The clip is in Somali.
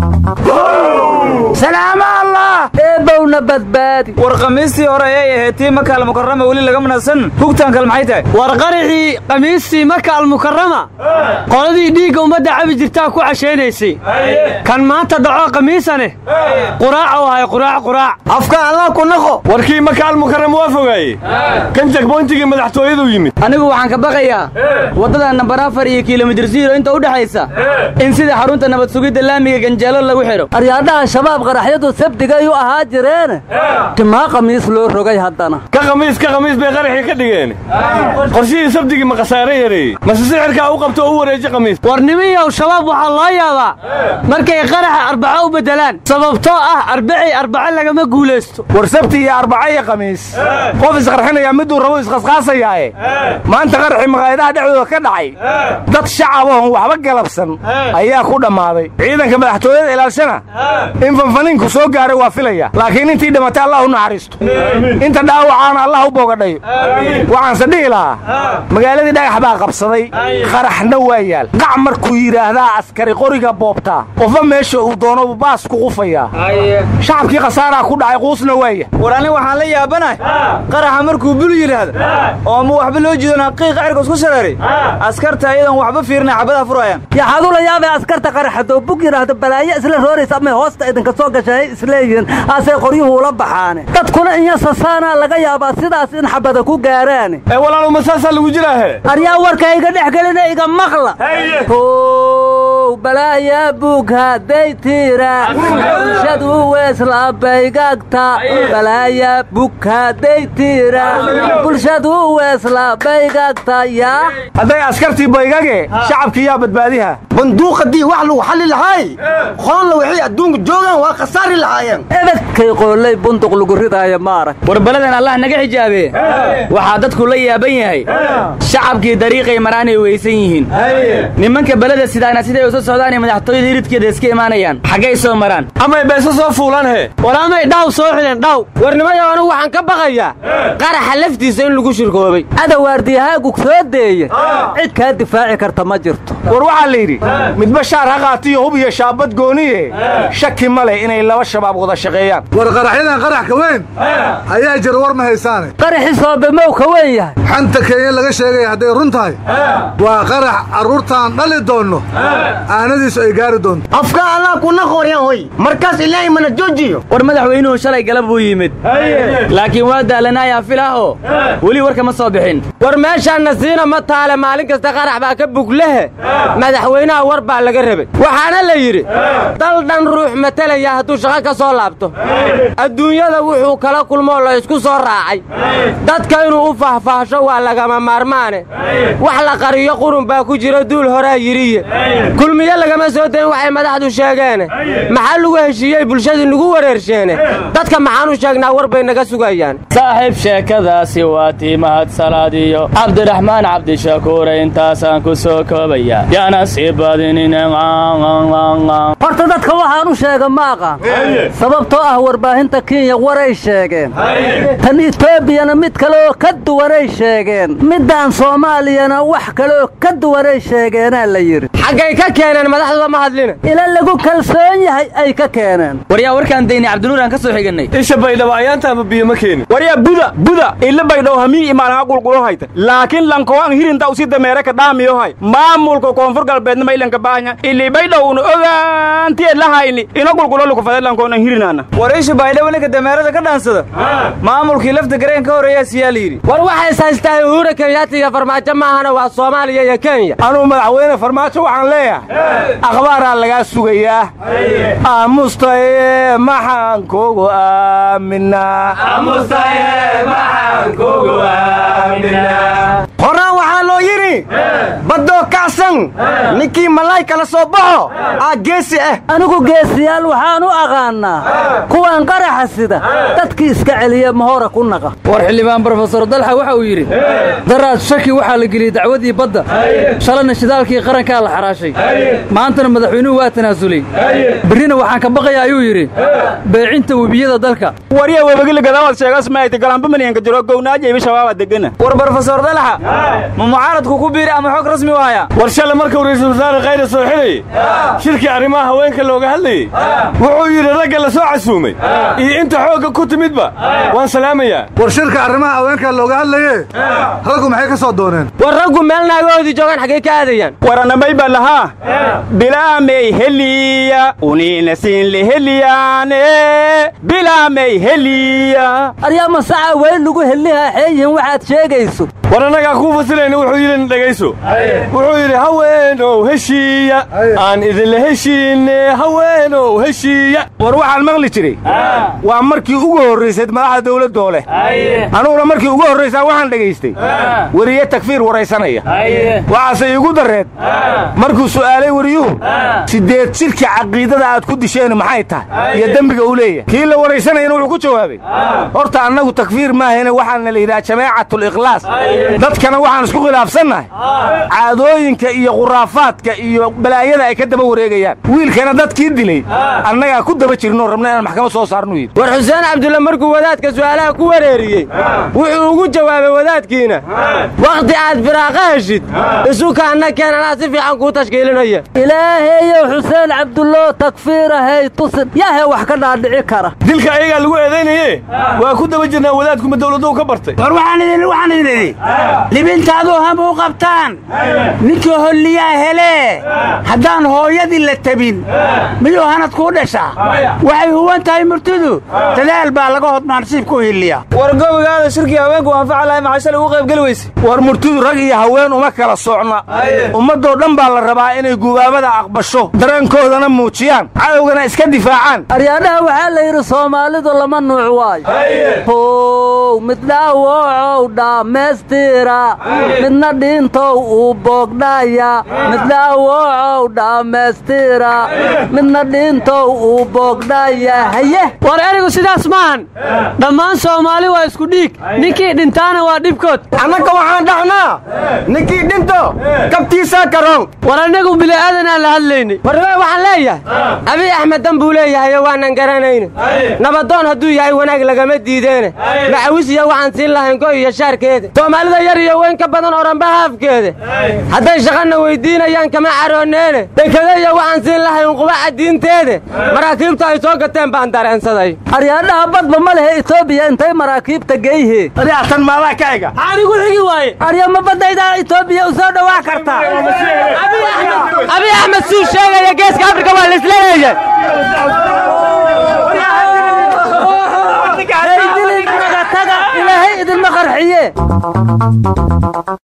salaamo allah eebowna badbaadi war khamiistii hore ayay ahayd tii maka almukarama weli lagama nasan hugtaan kale maxay tahay war qarixii khamiistii maka almukarama qoladii dhiigga ummadda cabi jirtaa ku cashaynaysay kan maanta dhaco khamiisane quraac u ahay quraac quraac afka allah ku naqo warkii maka almukarama waa fogaaye kan jagboyntigii madaxtooyadu yimid anigu waxaan ka baqayaa waddada nambar afar iyo kilomitir ziro inta u dhexaysa in sida xarunta nabad sugidda laamiga ganjeelo lagu xidho aryaadhaha shabaab qaraxyadu sabdigay u ahaa jireene timaa khamiis loo rogay haddana ka khamiis ka khamiis bay qaraxii ka dhigeen qorshihii sabdigii ma khasaare yareeyey mase sixirkaa u qabto oo u wareeji khamiis war nimiyow shabaab waxaa loo yaabaa markay qaraxa arbaco u beddelaan sababtoo ah arbacii arbaco lagama guulaysto war sabti iyo arbaca iyo khamiis qof isqarxinaya miduu rabo isqasqaasayaaye maanta qaraxii maqaayadaha dhexdooda ka dhacay dad shacabahon waxba galabsan ayaa ku dhammaaday ciidanka madaxtooyada ilaalshana in fanfaniinku soo gaaray waa filaya laakiin intii dhimatay allah u naxariisto inta dhaawacaana allah u boogadhayo waxaanse dhihi lahaa magaaladii dhagax baa qabsaday qaraxna waa yaal qac markuu yidhaahdaa askari qoriga boobtaa qofba meesha uu doono baas ku qufayaa shacabkii khasaaraa ku dhacay quusna waaya war ani waxaan la yaabanahay qaraxa markuu bul yidhaahdo oo ma waxba loo jiidon haqiiqa cirka isku shareeray askarta iyadan waxba fiirina xabadaha furayaan yaxaad ula yaabay askarta qaraxadoo bug yidhaahdo balaayo isla rooraysa amay hoosta idinka soo gashay isleeyihiin asay qoryuhu ula baxaane dadkuna inyasasaanaa laga yaabaa sidaas in xabada ku gaaraane ee walaaluma saasaa lagu jiraahe aryaa warka iga dhex gelina iga maqla how balaaya bug hadday tiira bulshadu weeslabaygagta balaaya bug hadday tiira bulshadu weeslabaygagta yaa hadday askartii baygage shacabkii yaa badbaadiha banduuqadii wax lagu xalli lahaay qoonla waxay adduunka joogaan waa khasaari lahaayeen ebedkay qoolay bunduq lagu ridaaya ma arag war beladan allah naga xijaabe waxaa dadku la yaaban yahay shacabkii dariiqay maraanay weysan yihiin nimanka beleda sidaana siday usa socdaanay madaxtooyada iridkeeda iska imaanayaan xaggay soo maraan amay beesa soo fuulaan he war amay dhaw soo xidhen dhaw warnimayo anugu waxaan ka baqayaa qaraxa laftiisa in lagu shirkoobay adawaardiyahaagu soo deeye cid kaa difaaci karta ma jirto war waxaa la yidhi midba shaar ha qaatiyo hub iyo shaabad gooniye shaki ma leh inay laba shabaab wada shaqeeyaan war qaraxyadan qarax ka weyn ayaa jira war ma haysaane qaraxi soobemow ka weyn yahay xanta kenya laga sheegaya hadday run tahay waa qarax carruurtaan dhali doonno aanadiisu ay gaari doonto afka allah kuna qoryan hoy markaas ilaahay mana joojiyo war madaxweynuhu shalay galab buu yimid laakiin waa daalanaayaa filah oo weli warka ma soo bixin war meeshaanna siina ma taale maalin kasta qarax baa ka buglehe madaxweynaha war baa laga rabay waxaana la yidhi dal dhan ruux matalaya hadduu shaqo ka soo laabto adduunyada wuxuu kala kulmoo la isku soo raacay dadka inuu u faahfaahsho waa lagama maarmaane wax la qariyo qurun baa ku jira duul horaa yidhiye kulmiye lagama soo dayin waxay madaxdu sheegeene maxaa lagu heshiiyey bulshadii nagu wareersheene dadka maxaan u sheegnaa war bay naga sugayaan saaxiib sheekadaasi waa tii mahadsalaadiyo cabdiraxmaan cabdishakuure intaasaan ku soo koobaya yaana sii badinine horta dadka waxaan u sheega ma aqaan sababtoo ah warbaahinta kenya waray sheegeen tan etoobiyana mid kaleoo ka duwanay sheegeen middaan soomaaliyana wax kaleoo ka duwanay sheegeenaa la yidhi xaggay ka keeneen madaxduda ma hadline ila lagu kalsoon yahay ay ka keeneen waryaa warkaan daynay cabdinuur aan ka soo xigannay isha baydhabo ayaanta ama biyo ma keenin waryaa buda buda ila baydhow hamii imaanaha qulqulo hayta laakiin lankoan hirinta usi dameere ka dhaamiyo hay maamulka koonfur galbeedna maylanka baahanya ili baydhowna ogaantiye lahayni ina qulqulo lukufade lankoona hirinaana war isha baydhabo ninka dameerada ka dhaansada maamulkii lafta gareen ka horreeyaa siyaa la yidhi war waxays haystaa uhura kenyaati iyo farmaajo maahana waa soomaaliya iyo kenya anuu madaxweyne farmaajo waxaan leeyahay akhbaaraa lagaa sugayaa aamustaye maxaan kugu aaminaa horaan waxaa loo yidhi baddoo kacsan ninkii malaay kala soo baxo aa geesi ah anigu geesiyaal waxaan u aqaannaa kuwan qaraxa sida dadkii iska celiya mahora ku naqa war xildhibaan brofesor dalxa waxa uu yidhi daraad shaki waxaa la geliyey dacwadii badda shalayna shidaalkii qarankaa la xaraashay maantana madaxweynuhu waa tanaasulay berrina waxaan ka baqayaa ayuu yidhi beecinta webiyada dalka warya webagila gadaawad sheegas maayta galambamanyanka jiro gownaaja ibi shabaaba degana war brofesor dalxa ma mucaaradku ku biiri ama xog rasmi u haya war shale markuu ra'iisul wasaare khayre soo xidhayey shirkii arrimaha haweenka looga hadlayey wuxuu yidhi ragga la soo casuumay iyo inta xoogga ku timidba waan salaamayaa war shirka arrimaha haweenka looga hadlaye raggu maxay ka soo dooneen war raggu meel naagahoodii joogaan xaggay ka aadayaan waranamay baa lahaa bilaamay heliya uniina siin leheliyaane bilaamay heliya aryaama saca weyn lagu helihaa xeeyihin waxaad sheegayso war annagaa kuu fasilayna wuxuu yidhi dhegayso wuxuu yidhi haweenow heshiiya aan idinla heshiinne haweenow heshiiya war waxaan maqli jiray waa markii ugu horraysayd madaxda dawladdoo leh anuguna markii ugu horraysaa waxaan dhegaystay weriye takfiir waraysanaya waxaase iigu darreed markuu su'aalay weriyuhu siddeed jidhka caqiidada aad ku disheen maxay tahay iyo dembiga uu leeyahay kii la waraysanayana wuxuu ku jawaabay horta annagu takfiir maahayne waxaana la yidhaha jamaacatul-ikhlaas dadkana waxaan isku khilaafsannahay caadooyinka iyo khuraafaadka iyo balaayada ay ka daba wareegayaan wiilkana dadkii dilay annagaa ku daba jirnoo rabna inaan maxkamad soo saarnu yidhi war xuseen cabdulle markuu wadaadka su'aalaha ku wareeriyey wuxuu ugu jawaabay wadaadkiina wakhti aad firaaqa heshid isuka anna keen anaa si fiican kuu tashkiilinaya ilaahayow xuseen cabdullo takfiirahay tusin yahe wax ka dhaadhici kara dilka ayagaa lagu eedaynaye waa ku daba jirnaa wadaadkuma dawladdu ka bartay war waxaan idin waxaan idin idhi libintaadu ham u qabtaan ninkii holliyaa helee haddaan hooyadii la tabin miyuu hanad kuu dhashaa waxay huwan tahay murtidu dadaal baa laga hodmaa nasiibka u hiliya war gobigaada shirkii haweenku anfaca lahay maxaa shalay ugu qaybgeli weyse war murtidu rag iyo haween uma kala socna ummaddoo dhan baa la rabaa inay gubaabada aqbasho dareenkoodana muujiyaan cadowgana iska difaacaan aryaadhaha waxaa la yidhi soomaalidu lama nuuc waayo how mid dhaawocow dhammaystira midna dhiintow uu boogdhaya mid dhaawocow dhammaystira midna dhiintow uu boogdhaya haye war erigu sidaas maahan dhammaan soomaali waa isku dhiig ninkii dhintaana waa dhibkood annaga waxaan dhaxnaa ninkii dhinto kabtiisaa karoon war annagu bili'aadanaan la hadlaynay warnimay waxaan leeyahay abiy axmed dan buu leeyahayo waanan garanayne nabadoon hadduu yahay wanaag lagama diideene macawisiya waxaan siin lahayn go iyo shaarkeeda soomaalida yar iyo weyn ka badan oranba haafkeeda hadday shaqana weyddiinayaan kama carooneene dekedaya waxaan siin lahayn qubaca diinteede maraakiibta ay soo gateen baan dareensaday aryaadhaha badba ma lehe etoobiya intay maraakiibta geyhe tan maadaa ka ega maxaan igu xigi waaye aryama baddaydaa etoobiya u soo dhowaa kartaa abiy axmed suu sheegaya geeska afrika waa laisleeyahay ilaahay idinma qarxiye